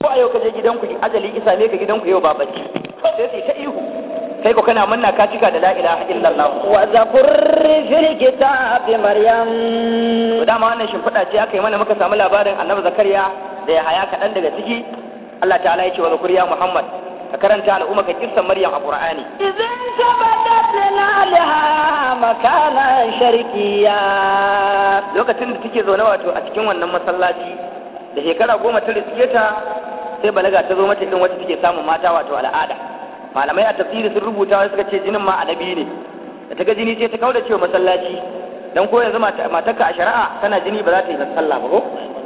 ko a yau ka je gidanku ajali isa ne ka gidanku yau ba bacci sai sai ta ihu kai ko kana manna ka cika da la ilaha illallah wa zakur fil kitabi maryam to dama wannan shimfiɗa ce aka yi mana muka samu labarin annabi zakariya da ya haya kaɗan daga ciki Allah ta'ala ya ce wa zakuriya muhammad ka karanta al'umma ka kirsan maryam a qur'ani idan tabadat lalaha makana sharqiyya lokacin da take zaune wato a cikin wannan masallaci da shekara goma ta riske ta sai balaga ta zo mata irin wacce take samun mata wato al'ada malamai a tafsiri sun rubuta wai suka ce jinin ma annabi ne da ta ga jini sai ta kauda cewa masallaci dan ko yanzu matarka a shari'a tana jini ba za ta yi sallah ba ko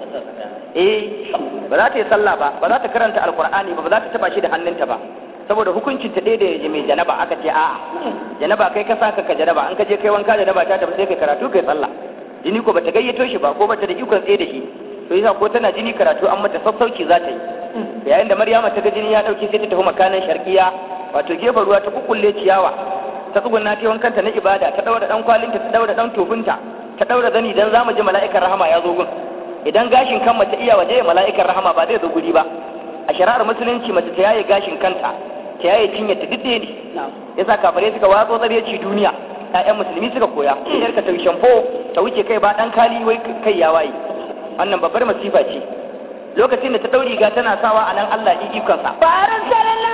eh ba za ta yi sallah ba ba za ta karanta alqur'ani ba ba za ta taba shi da hannunta ba saboda hukuncin ta daidai da mai janaba aka ce a'a janaba kai ka saka ka janaba an ka je kai wanka janaba ta tafi sai kai karatu kai sallah jini ko bata gayyato shi ba ko bata da ikon tsaye da shi to yasa ko tana jini karatu an mata sassauci za ta yi yayin da maryama ta ga jini ya dauke sai ta tafi makanan sharkiya wato gefen ruwa ta kukkulle ciyawa ta tsugunna ta wankanta na ibada ta daura dan kwalinta ta daura dan tofinta ta daura zani dan zamu ji mala'ikar rahama ya zo gun idan gashin kan mace iya waje mala'ikar rahama ba zai zo guri ba a shari'ar musulunci mace ta yaye gashin kanta ta yaye cinye ta duk ne yasa kafare suka watso tsareci duniya ƴaƴan musulmi suka koya yar ka ta shampo ta wuce kai ba dan kali wai kai ya waye wannan babbar masifa ce lokacin da ta dauri ga tana sawa a nan Allah yi ikonsa فأرسلنا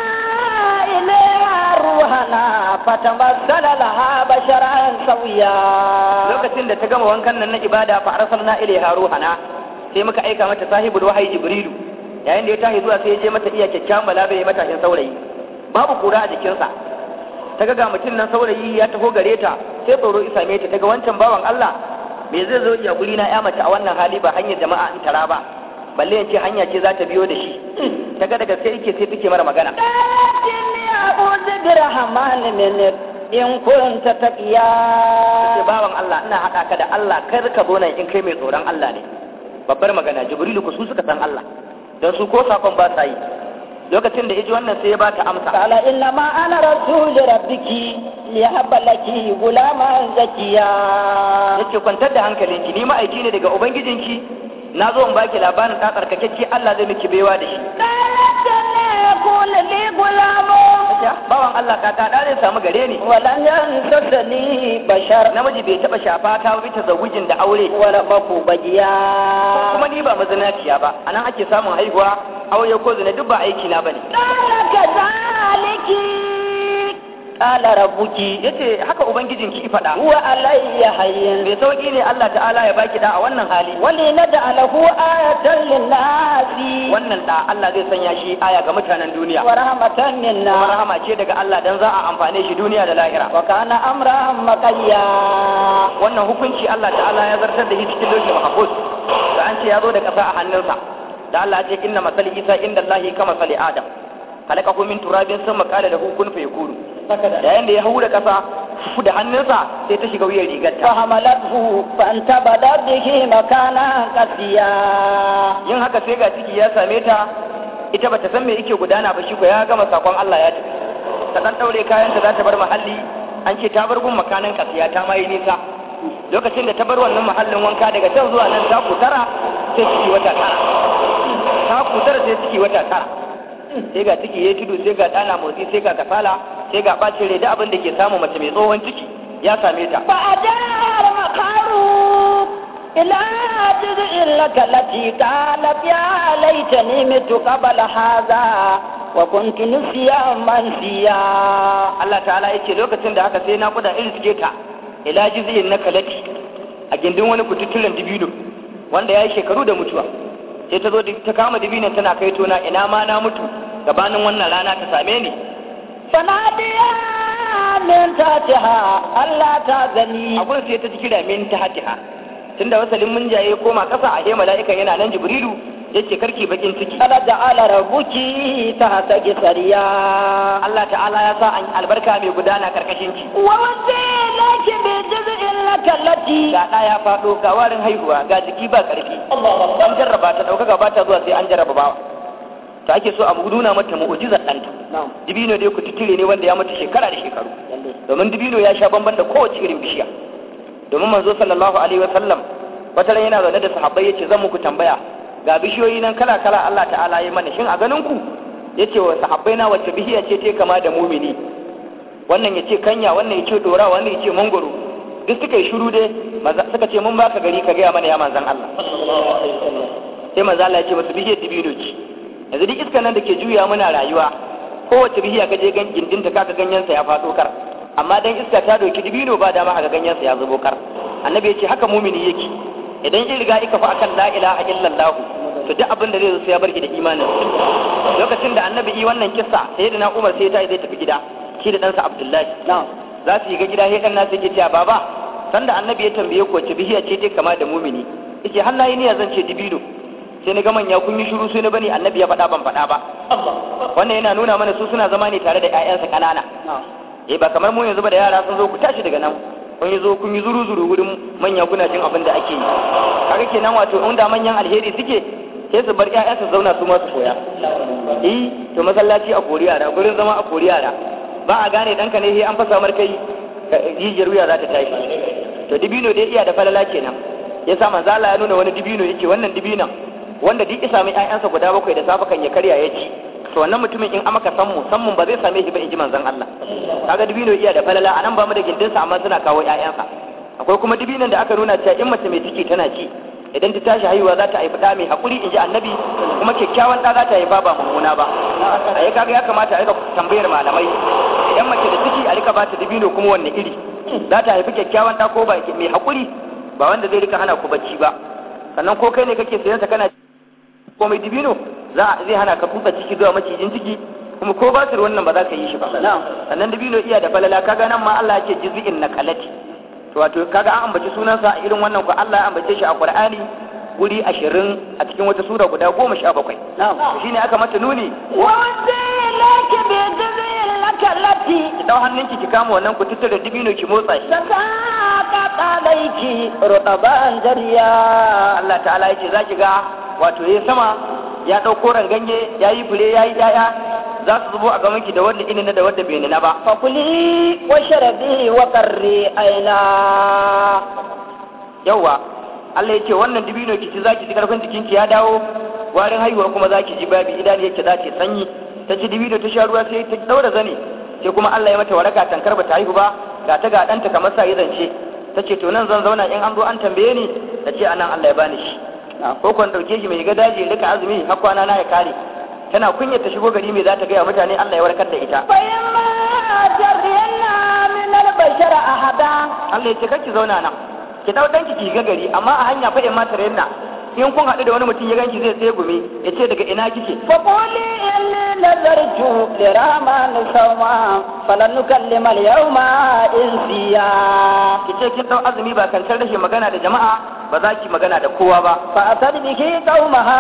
إليها روحنا فتمثل لها بشرا سويا lokacin da ta gama wankan nan na ibada fa arsalna ilaiha ruhana sai muka aika mata sahibul wahayi jibrilu yayin da ya tashi zuwa sai ya je mata iya kyakkyawan balaga ya matashin saurayi babu kura a jikinsa ta ga ga mutum nan saurayi ya taho gare ta sai tsoro isa me ta ga wancan bawan Allah me zai zo iya guri na ya mace a wannan hali ba hanyar jama'a in tara ba balle yace hanya ce za ta biyo da shi ta ga daga sai yake sai take mara magana إني أعوذ برحمن منك إن كنت تقيا ce bawan Allah ina haɗa ka da Allah kar ka zo nan in kai mai tsoron Allah ne babbar magana jibrilu ku su suka san Allah don su ko sakon ba sa yi lokacin da ya ji wannan sai ya ba ta amsa قال إنما أنا رسول ربك ليهب لك غلاما زكيا yace kwantar da hankalinki ni ma'aiki ne daga ubangijinki na zo in baki labarin ta tsarkakakke Allah zai miki baiwa da shi قالت لا يكون لي غلام Yace, bawan Allah ka ta zai samu gare ni ولن يمسسني بشر namiji bai taba shafa ta bi ta zawujin da aure ولم أكن بجيا kuma ni ba mazinaciya ba anan ake samun haihuwa aure ko zina duk ba aiki na bane قال كذلك قال ربك yace haka ubangijinki ki faɗa هو علي حي bai sauki ne Allah ta'ala ya baki da a wannan hali ولنجعله آية للناس wannan da Allah zai sanya shi aya ga mutanen duniya ورحمة kuma منا rahama ce daga Allah dan za a amfane shi duniya da lahira وكان أمرا مقيا wannan hukunci Allah ta'ala ya zartar da shi cikin lokacin mahfuz da an ce ya zo da ƙasa a hannunsa da Allah ya ce inna masali Isa inda Allah kama masali Adam halakahu min turabin sun makala da hukun fa yakunu da yanda ya hau da ƙasa da hannunsa sai ta shiga wuyan rigarta فحملته فانتبذت به مكانا قصيا yin haka sai ga ciki ya same ta ita bata san me yake gudana ba shi ko ya gama sakon Allah ya tafi ta dan daure kayan ta za ta bar mahalli an ce ta bar gun makanan kasiya ta mai nisa lokacin da ta bar wannan mahallin wanka daga can zuwa nan ta kutara sai ciki wata tara ta kutara sai ciki wata tara sai ga ciki ya tudu sai ga dana motsi sai ga kasala sai ga bacin rai da abin da ke samu mace mai tsohon ciki ya same ta فأجاء المخاروق إلى جذع التي قالت يا ليتني مت قبل هذا وكنت نسيا منسيا Allah ta'ala ya ce lokacin da haka sai na kuda in suke ta ila jiziyin na kalati a gindin wani kututturen dibino wanda ya yi shekaru da mutuwa sai ta zo da- ta kama dibinon tana kai tona ina ma na mutu gabanin wannan rana ta same ni فناديا من تحتها ألا تأذني abun sai ta ji kira min ta hatiha tunda wasalin mun jaye koma kasa a he mala'ikan yana nan jibrilu yace karki bakin ciki قد جعل ربك تحتك سريا Allah ta'ala ya sa an albarka mai gudana karkashin ki ووسيلك بجزء لك التي ga ɗa ya faɗo ga warin haihuwa ga jiki ba ƙarfi an jarraba ta ɗaukaka ba ta zuwa sai an jarraba bawa ta ake so a nuna mata mu'ujizar ɗanta نعم dibino dai ku tutture ne wanda ya mutu shekara da shekaru domin dibino ya sha bamban da kowace irin bishiya domin manzo sallallahu alaihi wa sallam wata ran yana zaune da sahabbai yace zan muku tambaya ga bishiyoyi nan kala kala Allah ta'ala ya mana shin a ganin ku yace wa sahabbai na wacce bishiya ce ta kama da mumini wannan yace kanya wannan yace dora wannan yace mangoro duk suka yi shiru dai suka ce mun baka gari ka gaya mana ya manzan Allah sai manzan Allah ya ce masu bishiyar dibino ce yanzu duk iskan nan da ke juya muna rayuwa kowace bishiya ka je gindinta kaka ganyensa ya faɗo kar amma dan iska ta doki dibino ba dama ga ganyensa ya zubo kar annabi ya ce haka mumini yake idan in riga ika fa akan la ilaha illallah to duk abin da zai zo sai ya barki da imanin lokacin da annabi yi wannan kissa sai da na Umar sai ta zai tafi gida shi da ɗansa Abdullahi za su yi ga gida sai ɗan nasu yake cewa baba sanda annabi ya tambaye ku wace bishiya ce ta kama da mumini yace har nayi niyya zan ce dibino sai na ga manya kun yi shiru sai na bani annabi ya faɗa ban faɗa ba wannan yana nuna mana su suna zama ne tare da ƴaƴansa ƙanana eh ba kamar mu yanzu ba da yara sun zo ku tashi daga nan kun yi zo kun yi zuru zuru wurin manya kuna jin abin da ake yi kaga kenan wato in da manyan alheri suke sai su bar ƴaƴa su zauna su ma su koya eh to masallaci a kori yara gurin zama a kori yara ba a gane ɗanka ne sai an fasa mar kai jijiyar wuya za ta tashi to dibino dai iya da falala kenan yasa manzo Allah ya nuna wani dibino yake wannan dibinan wanda duk isa mai ƴaƴansa guda bakwai da safe kan ya karya ya ci to wannan mutumin in amaka sammu sammun ba zai same shi ba in ji manzon Allah kaga dibino iya da falala anan ba mu da gindinsa amma suna kawo ƴaƴansa akwai kuma dibinan da aka nuna cewa in mace mai ciki tana ci idan ta tashi haihuwa za ta haifi ɗa mai haƙuri in ji annabi kuma kyakkyawan ɗa za ta haifa ba mummuna ba a yi kaga ya kamata a rika tambayar malamai idan mace da ciki a rika ba ta dibino kuma wanne iri za ta haifi kyakkyawan ɗa ko ba mai haƙuri ba wanda zai rika hana ku bacci ba sannan ko kai ne kake sayan sa kana ko mai dibino za zai hana ka kutsa ciki zuwa macijin ciki kuma ko ba su wannan ba za ka yi shi ba sannan dibino iya da falala kaga nan ma Allah yake jiz'in na kalati to wato kaga an ambaci sunansa a irin wannan ko Allah ya ambace shi a Qur'ani guri ashirin a cikin wata sura guda goma sha bakwai shine aka mata nuni laki bi jizil lakallati ki dau hannunki ki kama wannan ku tattara dibino ki motsa shi saka alaiki rudaban jariya Allah ta'ala yace zaki ga wato yayi sama ya dauko ganye yayi fure yayi yaya za su zubo a gaban ki da wanda inina da wanda bai nina ba fakuli wa sharabi wa qarri aina yawa Allah yace wannan dibino ki ci zaki ji karfin jikinki ya dawo warin haihuwa kuma zaki ji babi idan yake za ta sanyi ta ci dibino ta sha ruwa sai ta daura zane sai kuma Allah ya mata waraka tankar ba ta haihu ba ga ta ga ɗanta kamar sa yi zance ta ce to nan zan zauna in an zo an tambaye ni ta ce anan Allah ya bani shi ko kwan ɗauke shi mai ga daji ya rika azumi har kwana na ya kare tana kunyar ta shigo gari mai za ta gaya mutane Allah ya warkar da ita bayyana jarriyanna min al-bashar ahada Allah ya ce kar ki zauna nan ki dau danki ki ga gari amma a hanya fa in ma tare na in kun haɗu da wani mutum ya ganki zai tsaye gumi ya ce daga ina kike فقولي إني نذرت لرحمن صوما فلن نكلم اليوم إنسيا ki ce kin dau azumi ba kan rashin magana da jama'a ba za ki magana da kowa ba فأتت به قومها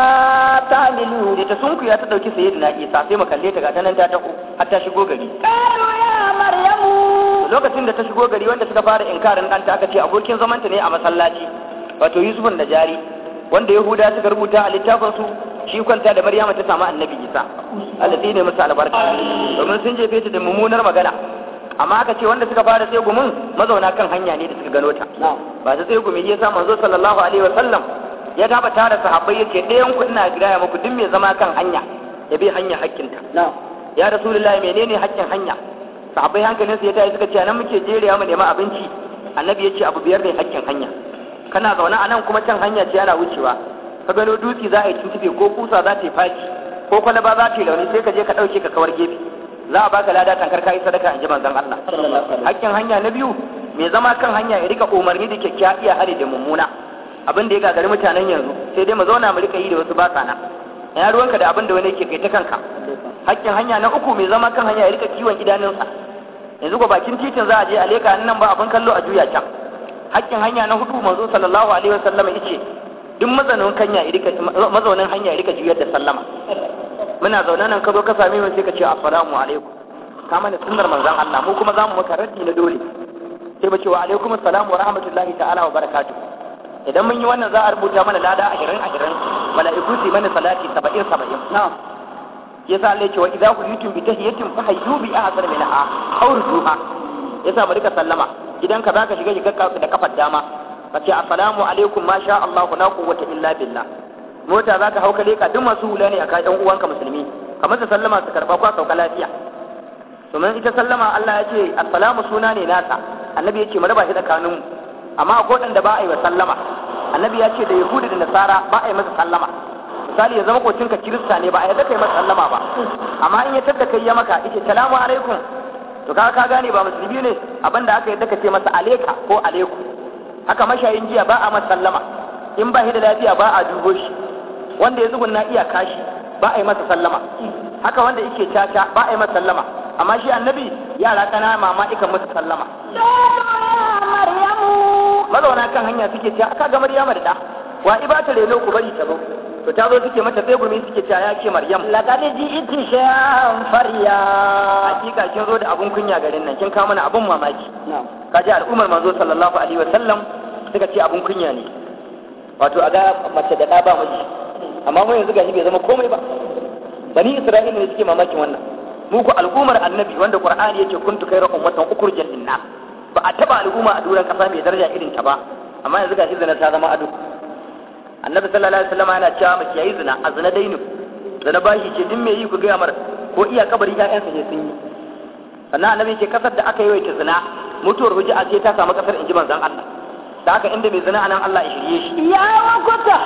تعملوا da ta sunkuya ta dauki sayyidina Isa sai mu kalle ta ga ta nan ta tako har ta shigo gari قالوا يا مريم lokacin da ta shigo gari wanda suka fara inkarin ɗanta aka ce abokin zamanta ne a masallaci wato Yusufun Najari wanda Yahuda suka rubuta a littafin su shi kwanta da Maryama ta samu Annabi Isa Allah ne musu albarka domin sun jefe ta da mummunar magana amma aka ce wanda suka fara sai gumin mazauna kan hanya ne da suka gano ta ba ta sai gumi ya sa manzo sallallahu alaihi wa sallam ya gaba tare sahabbai yace ɗayan ku ina gaya muku duk mai zama kan hanya ya bi hanya hakkinta ya rasulullahi menene hakkin hanya sahabbai hankalin su ya tayi suka ce nan muke jerewa mu nema abinci annabi ya ce abu biyar ne hakkin hanya kana zaune a nan kuma can hanya ce ana wucewa ka gano dutse za a yi tuntube ko kusa za ta yi faci ko kwalaba za ta yi launi sai ka je ka ɗauke ka kawar gefe za a baka lada tankar ka yi sadaka in ji manzon Allah hakkin hanya na biyu mai zama kan hanya ya rika umarni da kyakkyawa iya hari da mummuna abin da ya gagari mutanen yanzu sai dai mu zauna mu rika yi da wasu ba sana ina ruwanka da abin da wani yake kai ta kanka hakkin hanya na uku mai zama kan hanya ya rika kiwon idanunsa yanzu ko bakin titin za a je a leka nan ba abin kallo a juya can hakkin hanya na hudu manzo sallallahu alaihi wasallam yace duk mazaunin hanya ya rika mazaunin hanya ya rika juyar da sallama muna zaune nan ka zo ka same mu sai ka ce assalamu alaikum ka mana sunnar manzon Allah mu kuma zamu maka raddi na dole sai mu ce wa alaikum assalam wa rahmatullahi ta'ala wa barakatuh idan mun yi wannan za a rubuta mana lada ashirin ashirin mala'iku su mana salati saba'in saba'in na'am yasa Allah ce wa idza huyitum bi tahiyatin fa hayyu bi ahsani minha aw rudduha yasa mu rika sallama idan ka zaka shiga shiga da kafar dama ka ce assalamu alaikum ma sha Allah la quwwata illa billah mota za ka hau ka leka duk masu hula ne a kan ɗan uwanka musulmi kamar su sallama su karɓa kwa sauka lafiya domin ita sallama Allah ya ce assalamu suna ne nasa annabi ya ce mu raba shi tsakaninmu amma akwai waɗanda ba a yi wa sallama annabi ya ce da yahudi da nasara ba a yi masa sallama misali ya zama kocinka kirista ne ba a yadda kai masa sallama ba amma in ya tadda kai ya maka yace salamu alaikum to ka ka gane ba musulmi ne abinda aka yadda ka ce masa aleka ko aleku haka mashayin jiya ba a masa sallama in ba shi da lafiya ba a dubo shi wanda ya zugunna iya kashi ba a yi masa sallama haka wanda yake caca ba a yi masa sallama amma shi annabi yara kana mama ikan masa sallama maryamu mazauna kan hanya suke cewa aka ga maryama da da wa ibata reno ku bari ta zo to ta zo suke mata sai gumi suke cewa ya ce maryam laqad ji'ti shay'an farya hakika kin zo da abun kunya garin nan kin kawo mana abun mamaki na'am kaji al'ummar manzo sallallahu alaihi wa sallam suka ce abun kunya ne wato a ga mace da ɗa ba miji amma mu yanzu gashi bai zama komai ba bani isra'ila ne suke mamakin wannan mu ku al'ummar annabi wanda qur'ani yace kuntu khayra ummatan ukhrijat lin-nas ba a taba al'umma a duran kasa mai daraja irin ta ba amma yanzu gashi zina ta zama ado annabi sallallahu alaihi wasallam yana cewa mace yayi zina a zina dainu zina bashi ce duk mai yi ku ga mar ko iya kabari ƴaƴansa ne sun yi sannan annabi ce kasar da aka yi wa zina mutuwar hujja ce ta samu kasar inji manzon Allah da haka inda mai zina anan Allah ya shirye shi ya wakuta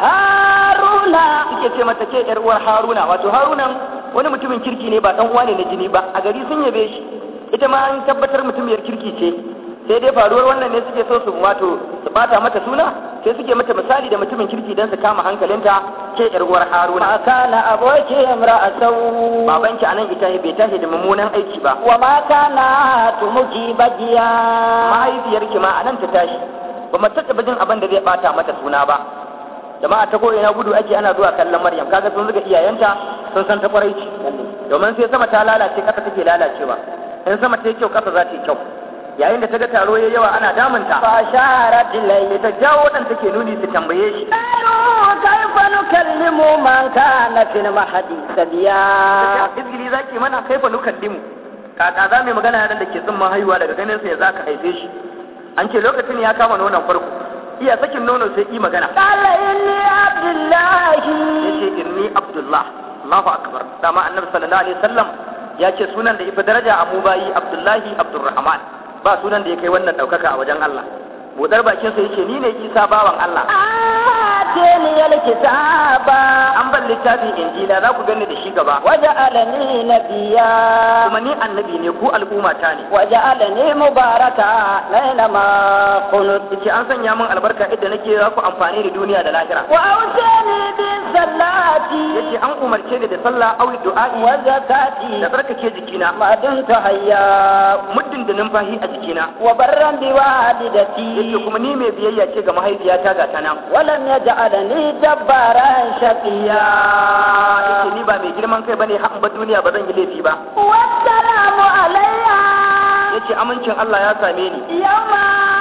haruna suke ce mata ke yar uwar Haruna wato Harunan wani mutumin kirki ne ba dan uwa ne na jini ba a gari sun yabe shi ita ma an tabbatar mutumiyar kirki ce sai dai faruwar wannan ne suke so su wato su bata mata suna sai suke mata misali da mutumin kirki dan su kama hankalinta ke yar uwar Haruna ma kana aboki imra'atau babanki anan ita bai tashi da mummunan aiki ba wa ma kana tumuki bajiya mahaifiyarki ma anan ta tashi ba mu taɓa jin abin da zai bata mata suna ba jama'a ta ko ina gudu ake ana zuwa kallon Maryam kaga sun zuga iyayenta sun san ta kwarai domin sai sama ta lalace kasa take lalacewa in sama ta yi kyau kasa za ta yi kyau yayin da ta ga taro ya yawa ana damunta fa sharat ilayhi ta jawo waɗanda take nuni su tambaye shi qalu kayfa nukallimu man kana fil mahdi sabiya izgili zaki mana kaifa nukallimu kaka za mu magana yaran da ke tsimman haihuwa daga ganin sa ya zaka haife shi an ce lokacin ya kama nonon farko iya sakin nono sai yi magana qala inni abdullahi yace inni abdullah Allahu akbar dama annabi sallallahu alaihi wasallam ya ce sunan da ifa daraja a mu bayi abdullahi abdurrahman ba sunan da ya kai wannan daukaka a wajen Allah budar bakin sa yace ni ne Isa bawan Allah ateni alkitaba an ban littafin injila za ku gani da shi gaba waja'alani nabiyya kuma ni annabi ne ku al'umma ta ne waja'alani mubaraka laina ma kunut yace an sanya min albarka idda nake za ku amfani da duniya da lahira wa awsani bi salati yace an umarce ni da sallah aw du'a'i wa zakati da tsarkake jikina ma dumta hayya muddin da numfashi a jikina wa barran bi walidati yace kuma ni mai biyayya ce ga mahaifiyata ga ta nan ولم يجعلني جبارا شقيا yace ni ba mai girman kai bane har ba duniya ba zan yi laifi ba والسلام علي yace amincin Allah ya same ni يوم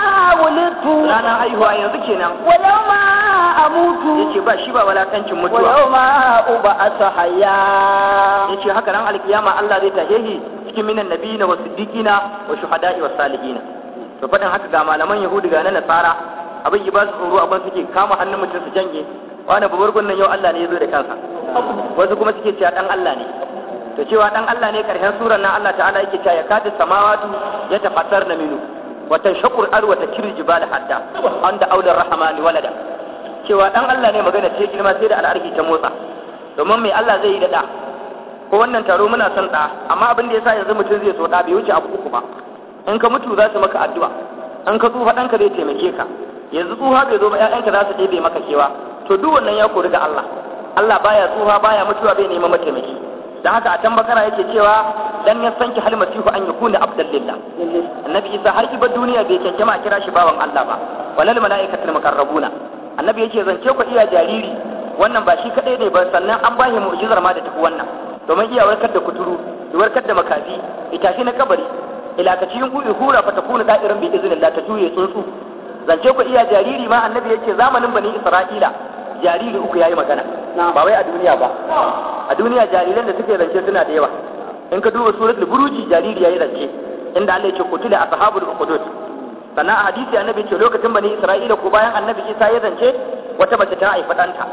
ولدت ranar haihuwa yanzu kenan ويوم أموت yace ba shi ba walakancin mutuwa ويوم أبعث حيا yace haka nan alkiyama Allah zai tahe shi cikin minan nabiyina wa siddiqina wa shuhada'i wa salihina to fadin haka ga malaman yahudi ga na nasara abin yi ba su tsoro abin suke kama hannun mutum su janye wani babbar gunnan yau Allah ne ya zo da kansa wasu kuma suke cewa dan Allah ne to cewa dan Allah ne karshen surar nan Allah ta'ala yake cewa ya kadu samawatu ya tafassar na minu wa tanshaqur ar wa takir jibal hadda anda aular rahmani walada cewa dan Allah ne magana ce girma sai da al'arki ta motsa domin mai Allah zai yi da da ko wannan taro muna son da amma abin da yasa yanzu mutum zai so da bai wuce abu uku ba in ka mutu za su maka addu'a in ka tsufa ɗanka zai taimake ka yanzu tsufa bai zo ba ƴaƴanka za su ɗebe maka kewa to duk wannan ya kori ga Allah Allah baya tsufa baya mutuwa bai neman mataimaki dan haka a can bakara yake cewa dan ya sanki hal masihu an yakuna abdan lillah annabi isa har kibar duniya bai kyanke ma a kira shi bawan Allah ba walal malaikatul muqarrabuna annabi yake zance ku iya jariri wannan ba shi kadai ne ba sannan an bashi mu'jizar ma da tafi wannan domin iya warkar da kuturu da warkar da makafi ita shi na kabari ila ka cikin ku hura fa takunu da'irin bi iznillah ta juye tsuntsu zance ku iya jariri ma annabi yake zamanin bani isra'ila jariri uku yayi magana ba wai a duniya ba a duniya jariran da suke zance suna da yawa in ka duba suratul buruji jariri yayi zance inda Allah yake kutula ashabul uqudud sannan a hadisi annabi ce lokacin bani isra'ila ko bayan annabi isa ya zance wata mace ta haifa ɗanta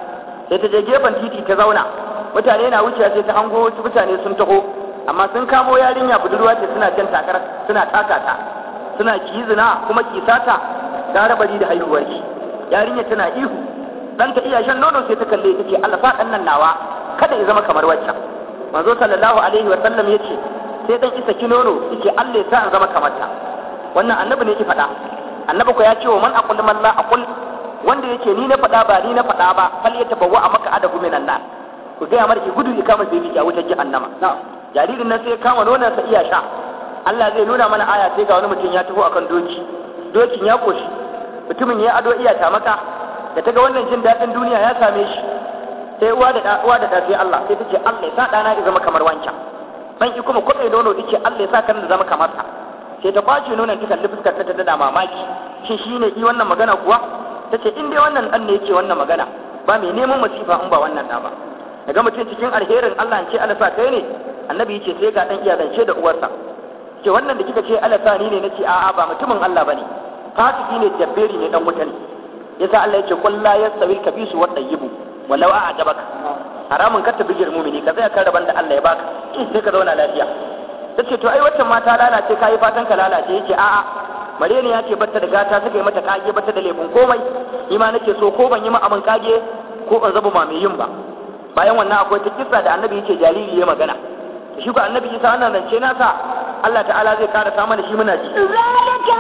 sai ta je gefen titi ta zauna mutane na wucewa sai ta hango wasu mutane sun taho amma sun kamo yarinya budurwa ce suna jan takar suna taka ta suna kizina kuma kisata ta rabari da haihuwar ki yarinya tana ihu dan ta iya shan nono sai ta kalle ta ce Allah sa dan nan nawa kada ya zama kamar waccan manzo sallallahu alaihi wa sallam yace sai dan isa ki nono yace Allah ya sa an zama kamar ta wannan annabi ne ki faɗa annabi ko ya ce wa man aqul man la aqul wanda yake ni na faɗa ba ni na faɗa ba fal ya tabawwa a maka adabu minan nar ku ga mar ki gudu ki kama sai ki a wutar jahannama jaririn nan sai ya kama nonon sa iya sha Allah zai nuna mana aya sai ga wani mutum ya taho akan doki dokin ya koshi mutumin ya ado iya tamaka da ta ga wannan jin daɗin duniya ya same shi sai uwa da uwa da sai Allah sai ta ce Allah ya sa ɗana ya zama kamar wancan dan ki kuma kwaɗe nono ta ce Allah ya sa kan da zama kamar sa sai ta kwace nonon ta kalli fuskar ta ta da mamaki shin shine yi wannan magana kuwa ta ce in dai wannan ɗan ne yake wannan magana ba mai neman masifa in ba wannan ɗa ba daga mutum cikin alherin Allah ce Allah sa kai ne annabi yace sai ga dan iya zance da uwarsa ce wannan da kika ce Allah sa ni ne nace a'a ba mutumin Allah bane fasiki ne jabberi ne dan wuta ne yasa Allah yace qul la yastawil kabisu wa tayyibu walau a'jabaka haramun ka tabi mumini ka tsaya kan raban da Allah ya baka sai ka zauna lafiya tace to ai waccan mata lalace kai fatan ka lalace yace a'a mare ne ya ce batta da gata suka yi mata kage batta da laifin komai ni ma nake so ko ban yi ma abin kage ko ban zaba ma mai yin ba bayan wannan akwai ta kissa da annabi yace jariri ya magana shi ko annabi isa wannan zance nasa Allah ta'ala zai kara sa mana shi muna ji zalika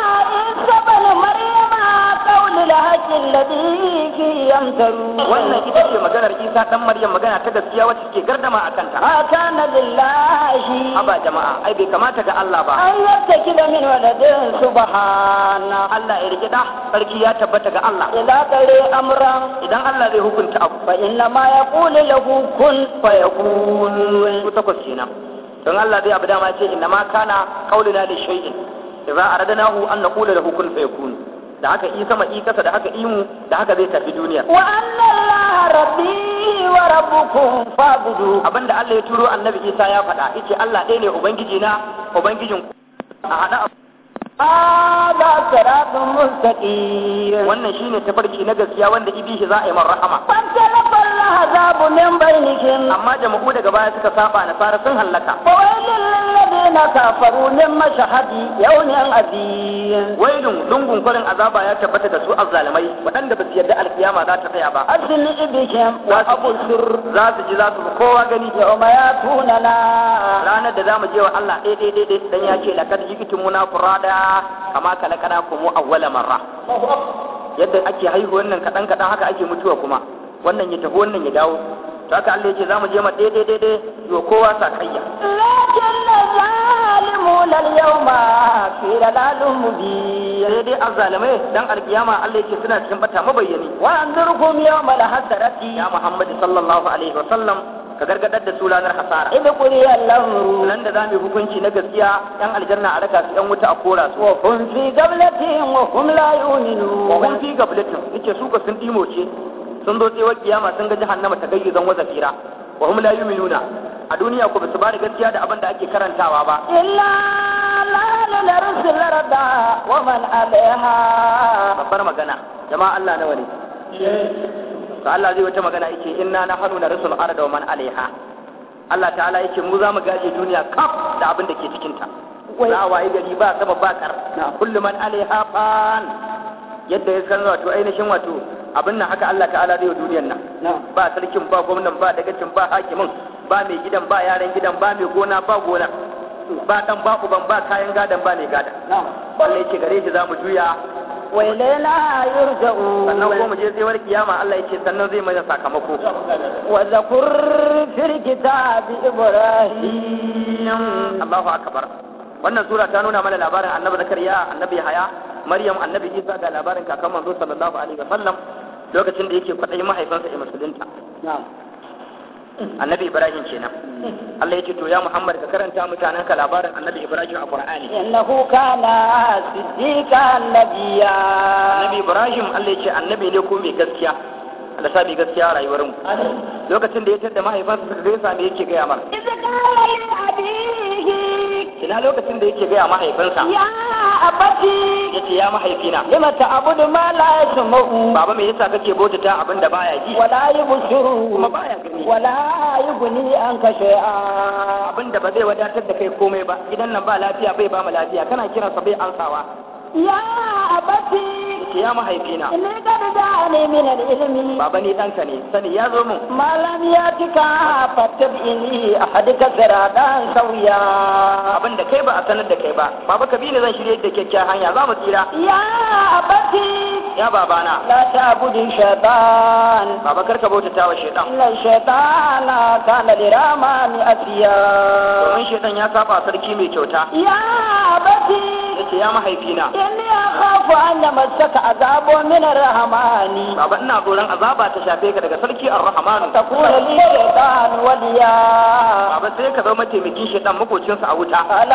isa bal maryama qawlul haqqi alladhi fi yamtaru wannan ita ce maganar isa dan maryam magana ta gaskiya wacce ke gardama akan ta ma kana lillahi aba jama'a ai bai kamata ga Allah ba an yattakida min waladin subhana Allah ya rike da sarki ya tabbata ga Allah ila kare amran idan Allah zai hukunta abu fa inna ma yaqulu lahu kun fayakun ku takwas kenan don Allah zai abu dama ce inna ma kana qauluna li shay'in idza aradnahu an naqula lahu kun fayakun da haka i sama i kasa da haka imu da haka zai tafi duniya wa anna allaha rabbi wa rabbukum fa'budu abinda Allah ya turo annabi Isa ya faɗa yace Allah ɗaya ne ubangiji na ubangijin ku a hada hada siratun mustaqim wannan shine tafarki na gaskiya wanda ibishi za a yi man rahama فانطلق العذاب من بينهم amma jama'u daga baya suka saba nasara sun hallaka فويل للذين كفروا من مشهد يوم عظيم wailun lungun kwarin azaba ya tabbata da su azzalimai waɗanda ba su yarda alkiyama za ta tsaya ba أسمع بهم وأبصر za su ji za su fi kowa gani يوم يأتوننا ranar da za mu je wa Allah ɗaya ɗaya ɗaya dan ya ce lakad jikitumuna furada kama kalakana kuma awwala marra yadda ake haihuwar nan kaɗan kaɗan haka ake mutuwa kuma wannan ya tafi wannan ya dawo to haka Allah ya ce za mu je ma ɗaya ɗaya ɗaya yo kowa sa kayya لكن الظالمون اليوم في ضلال مبين sai dai azzalimai dan alkiyama Allah ya ce suna cikin bata mabayyani وأنذركم يوم الحسرة ya Muhammad sallallahu alaihi wa sallam ka gargadar da su ranar hasara إذ قضي الأمر nan da za mu yi hukunci na gaskiya yan aljanna a raka su yan wuta a kora su وهم في قبلة وهم لا wa hum يؤمنون fi gablatin yace su ka sun dimoce sun zo tsewar kiyama sun ga jahannama ta gayyuzan wa zafira wa hum la yu'minuna a duniya ko basu ba da gaskiya da abin da ake karantawa ba إلا لا نرسل الأرض ومن عليها babbar magana jama'a Allah nawa ne to Allah zai wata magana yake inna nahnu narsul arda wa man alaiha Allah ta'ala yake mu za mu gaje duniya kaf da abin da ke cikin ta Wai. za a wayi gari ba sama ba kar kullu man alaiha fan yadda ya san wato ainihin wato abin nan haka Allah ta'ala zai wa duniyar nan نعم ba sarkin ba gwamnan ba dagacin ba hakimin ba mai gidan ba yaran gidan ba mai gona ba gona ba dan ba uban ba kayan gadan ba mai gadan نعم Allah yake gare shi za mu juya وإلينا يرجعون sannan ko mu je tsewar kiyama Allah yake sannan zai mana sakamako وذكر في الكتاب إبراهيم Allahu akbar wannan sura ta nuna mana labarin annabi zakariya annabi haya maryam annabi isa ga labarin kakan manzo sallallahu alaihi wasallam lokacin da yake kwaɗayin mahaifansa ya musulunta نعم annabi ibrahim kenan Allah ya ce to ya muhammad ka karanta mutanen ka labarin annabi ibrahim a qur'ani إنه كان صديقا نبيا annabi ibrahim Allah ya ce annabi ne ko mai gaskiya Allah sa mai gaskiya a rayuwar mu lokacin da ya tada mahaifansa suka gaisa me yake gaya mar إذ قال لأبيه ina lokacin da yake gaya mahaifinsa يا أبتي yace ya mahaifina لم تعبد ما لا يسمع baba me yasa kake bautata abin da baya ji ولا يبصر kuma baya gani ولا يغني عنك شيئا abin da ba zai wadatar da kai komai ba gidan nan ba lafiya bai ba mu lafiya kana kiransa bai ansawa يا أبتي yace ya mahaifina إني قد جاءني من العلم baba ni ɗanka ne sani ya zo min ما لم يأتك فاتبعني أحدك صراطا سويا abin da kai ba a sanar da kai ba baba ka bi ni zan shirye da kyakkyawar hanya za mu tsira يا أبتي ya babana لا تعبد الشيطان baba kar ka bautata wa shaitan إن الشيطان كان لرحمن أتيا domin shaitan ya saba sarki mai kyauta يا أبتي yace ya mahaifina إني أخاف أن يمسك عذاب من الرحمن baba ina tsoron azaba ta shafe ka daga sarki ar-rahman تكون لي شيطان وليا baba sai ka zama mataimakin shaitan makocinsa a wuta قال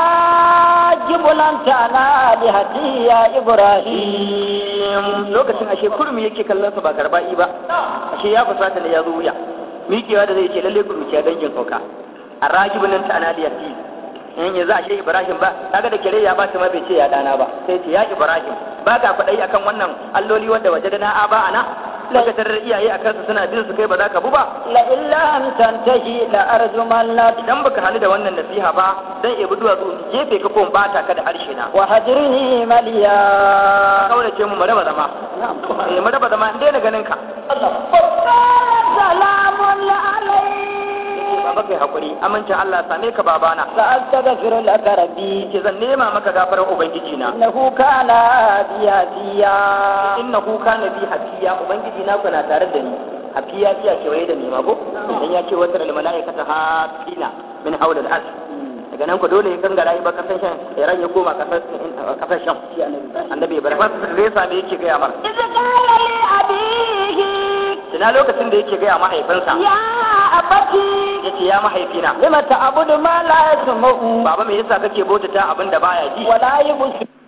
أراجب لن تنال هدي يا إبراهيم lokacin ashe kurmi yake kallon sa ba garba'i ba ashe ya fusata ne ya zo wuya miƙewa da zai ce lalle kurmi ke dangin sauka a ragibin nan ta analiyar ti in yanzu ashe ibrahim ba kaga da kire ya ba ta ma bai ce ya dana ba sai ce ya ibrahim ba ka faɗai akan wannan alloli wanda waje da na aba ana daga tarar iyaye a kansu suna bin su kai ba za ka bu ba لئن لم تنتهي لأرجمنك idan baka hali da wannan nasiha ba zan ebi duwatsu in jefe ka ko in bata ka da harshe na وهجرني مليا kaurace mu mu raba zama eh mu raba zama in daina ganin ka قال سلام yace عليك baba kai hakuri amincin Allah same ka babana سأستغفر لك ربي yace zan nema maka gafarar ubangiji na إنه كان بياتيا innahu kana bi hafiya ubangiji na kuna tare da ni hafiya iya kewaye da ni ma ko dan ya ce wata malaikata hafina min hawla al-arsh daga nan ku dole ya gangara yi ba kasan shan ran ya koma kasar kasar shan annabi ibrahim sai sa me yake gaya mar إذ قال لأبيه ina lokacin da yake gaya mahaifinsa يا أبتي yace ya mahaifina لم تعبد ما لا يسمع baba me yasa kake bautata abin da baya ji ولا يبصر